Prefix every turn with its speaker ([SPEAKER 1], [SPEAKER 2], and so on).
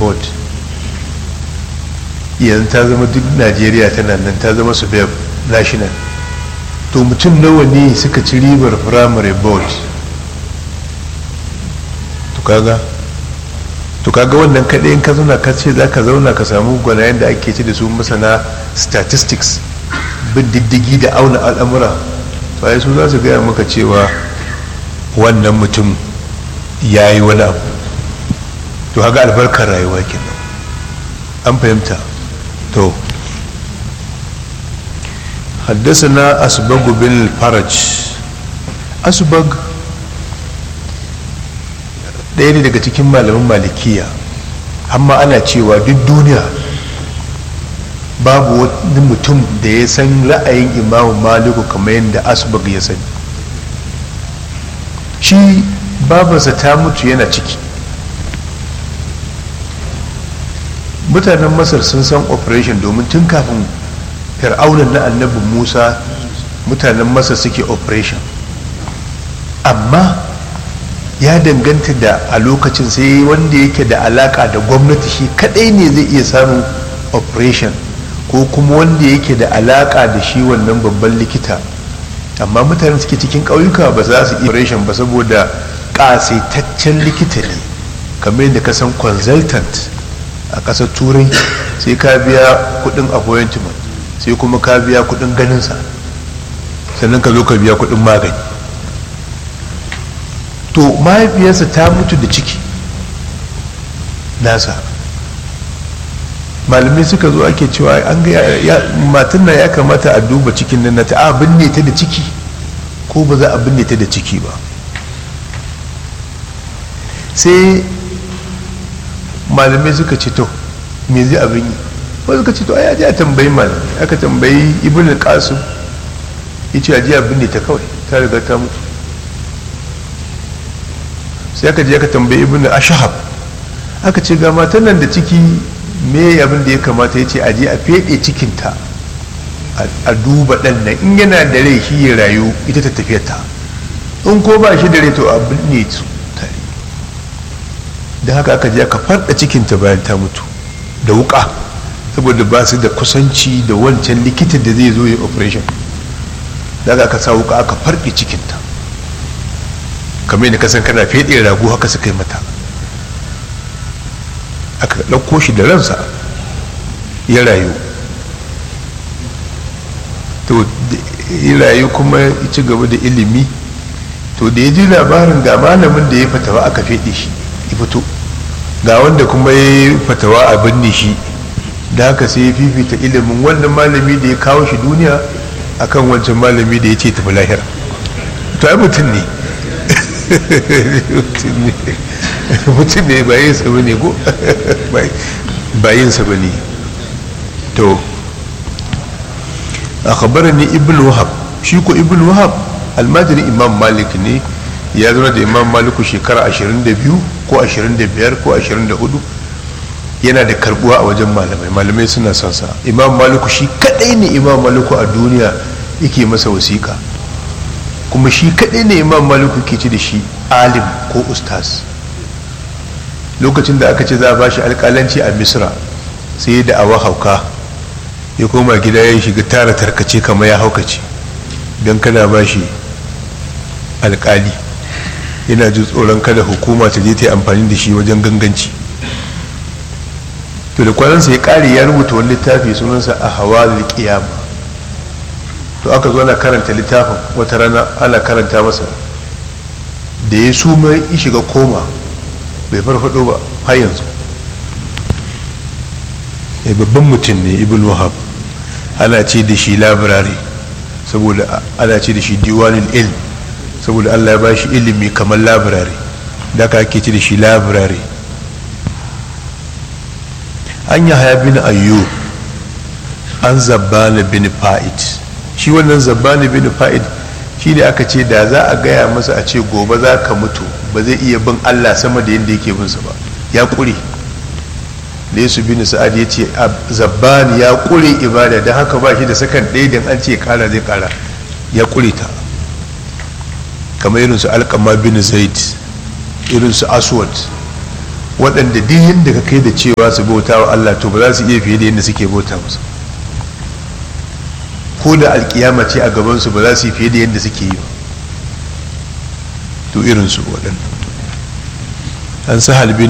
[SPEAKER 1] board yanzu ta zama duk najeriya tana nan ta zama su national to mutum nawa ne suka ci ribar primary board to kaga to kaga wannan kaɗai in ka zauna ka ce za ka zauna ka samu gwanayen da ake ci da su masana statistics bin diddigi da auna al'amura to ai su za su gaya maka cewa wannan mutum ya yi wani abu to haga albarkar rayuwa kenan an fahimta to حدثنا أسبغ بن الفرج أسبغ ɗaya ne daga cikin malamin malikiya amma ana cewa duk duniya babu wani mutum da ya san ra'ayin imamu maliku kamar yadda asbag ya sani shi babarsa ta mutu yana ciki mutanen masar sun san operation domin tun kafin fir'aunan na annabin musa mutanen masar suke operation amma ya danganta da a lokacin sai wanda yake da alaka da gwamnati shi kadai ne zai iya samun operation ko kuma wanda yake da alaka da shi wannan babban likita amma mutanen suke cikin ƙauyuka ba za su iya operation ba saboda ƙasaitaccen likita ne kamar yadda ka san consultant a ƙasar turai sai ka biya kuɗin appointment sai kuma ka biya kuɗin ganinsa sannan ka zo ka biya kuɗin magani to mahaifiyarsa ta mutu da ciki nasa malamai suka zo ake cewa an ga matan na ya kamata a duba cikin nan ta a binne ta da ciki ko ba za a binne ta da ciki ba sai malamai suka ce to me zai abin yi wasu suka ce to ai aje a tambayi malamai aka tambayi ibn qasim yace aje a binne ta kawai ta riga ta mutu sai aka je aka tambayi ibn ashhab aka ce ga matan nan da ciki me abin da ya kamata ya ce aje a fede cikinta a duba ɗan nan in yana da rai shi ya rayu ita ta tafiyar ta in ko ba shi da rai to a binne su tare da haka aka je aka farda cikinta bayan ta mutu da wuka saboda ba su da kusanci da wancan likitan da zai zo ya operation da haka aka sa wuka aka farɗe cikinta kamar yadda kasan kana feɗe rago haka suka yi mata aka ɗauko shi da ransa ya rayu to ya rayu kuma ya ci gaba da ilimi to da ya ji labarin ga malamin da ya fatawa aka feɗe shi ya fito ga wanda kuma ya yi fatawa a binne shi da haka sai ya fifita ilimin wannan malami da ya kawo shi duniya akan wancan malami da ya ce tafi lahira to ai mutum ne mutum ne bayin sa bane ko bayin sa bane to akhbarani ibn wahab shi ko ibn wahab almajiri imam malik ne ya zama da imam maliku shekara 22 ko 25 ko 24 yana da karbuwa a wajen malamai malamai suna son sa imam maliku shi kadai ne imam maliku a duniya yake masa wasiƙa kuma shi kadai ne imam maliku ke ci da shi alim ko ustaz lokacin da aka ce za a ba shi alƙalanci a misra sai da awa hauka ya koma gida ya shiga tara tarkace kamar ya haukace don kana ba shi alƙali yana jin tsoron kada hukuma ta je ta yi amfani da shi wajen ganganci to da kwanansa ya ƙare ya rubuta wani littafi sunansa a hawa kiyama to aka zo ana karanta littafin wata rana ana karanta masa da ya suma ya shiga koma bai farfado ba har yanzu ya babban mutum ne ibn wahab ana ce da shi labirari saboda ana ce da shi diwanin ilm saboda allah ya ba shi ilimi kamar labirari da aka ake ce da shi labirari an yi haya bin ayyo an zabbana bin fa'id shi wannan zabbani bin fa'id shi ne aka ce da za a gaya masa a ce gobe za ka mutu ba zai iya bin allah sama da yadda yake binsa ba ya ƙure da yesu bin sa'ad ya ce zabbani ya ƙure ibada don haka ba shi da sakan ɗaya don an ce ƙara zai ƙara ya ƙure ta kamar irin su alƙama bin zaid irin su aswad waɗanda duk yadda ka kai da cewa su bauta wa Allah to ba za su iya fiye da yadda suke bauta masa ko da alkiyama ce a gabansu ba za su yi fiye da yadda suke yi ba to irinsu waɗanda an sa halbin